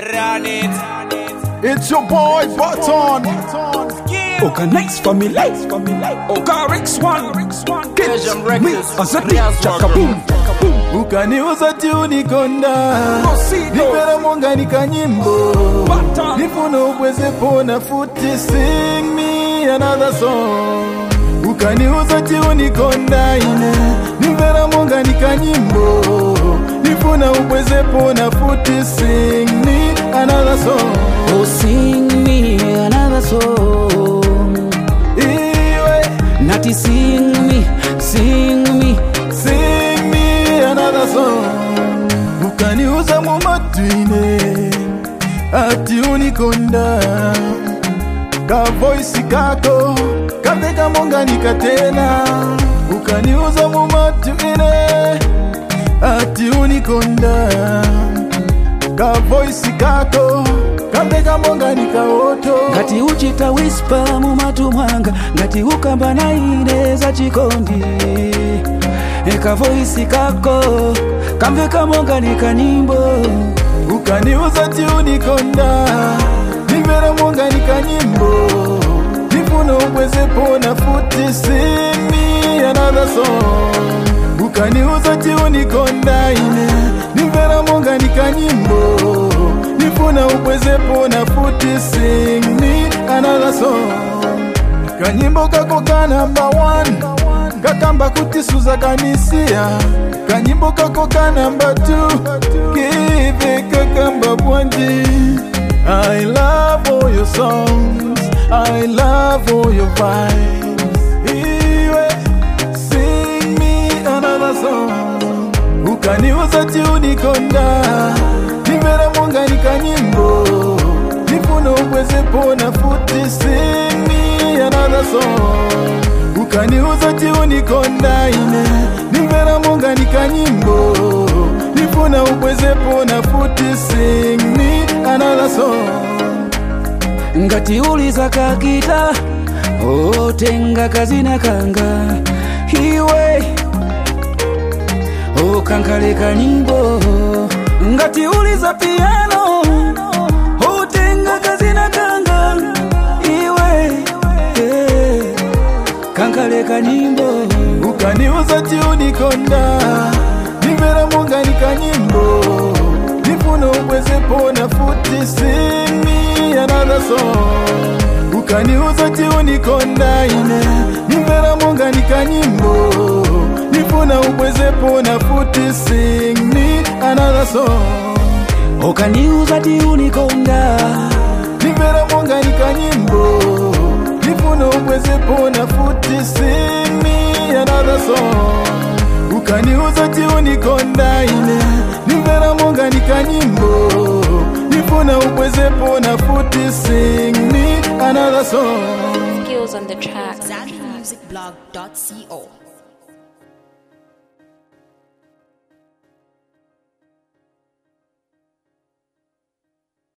Run it. It's your boy Button. Oka next family, Oka Rex one, Asian me Records. Azati, Riaz Chaka boom, Chaka boom. ukaniuza tiunikonda Proceed, nipera monganika nyimbo Button. nifuno ubwezepona futi sing me another song ukaniuza tiunikonda ine nimvera monganika nyimbo nifuna ubwezepona futi sing me another song Oh, sing me another song. iwe Nati sing me, sing me. Sing me another song ukaniuza mumatwine ati unikonda ka voisi kako kaveka monganika tena ukaniuza mumatwine ati unikonda ka voisi kako kaveka monganika oto ngati uchita wispa mumatu mwanga ngati ukamba na ine za chikondi ekavoisi kako kamveka monganika nyimbo ukaniuza ti unikonda nimvera monganika nyimbo nifuna ubwezepona futi simi another song ukaniuza ti unikonda ine nimvera monganika nyimbo nifuna ubwezepona futi sing me another song kanyimbo kako ka namba 1 kakamba kuti suza kanisia kanyimbo kako ka namba 2 kive kakamba bwanji i love all your songs i love all your vibes iwe sing me another song ukaniuza ti unikonda nimvera monganika nyimbo nifuna ubwezepona futi sing me another song ukaniuza ti unikonda ine nimvera monganika nyimbo nifuna ubwezepona futi sing me another song ngati uliza kakita otenga kazina kanga iwe okankaleka nyimbo ngati uliza piano otenga kazina kanga iwe eh, kankaleka nyimbo ukaniuza ti unikonda nimvera monganika nyimbo nifuna ubwezepona futi sing me another song ukaniuza ti unikonda ine nimvera monganika nyimbo nifuna ubwezepona futi sing me another song okaniuza ti unikonda nimvera monganika nyimbo nifuna ubwezepona futi sing me another song ukaniuza ti unikonda ine nimvera monganika nyimbo nifuna ubwezepona futi sing me another song skills on the track. ZambianMusicBlog.co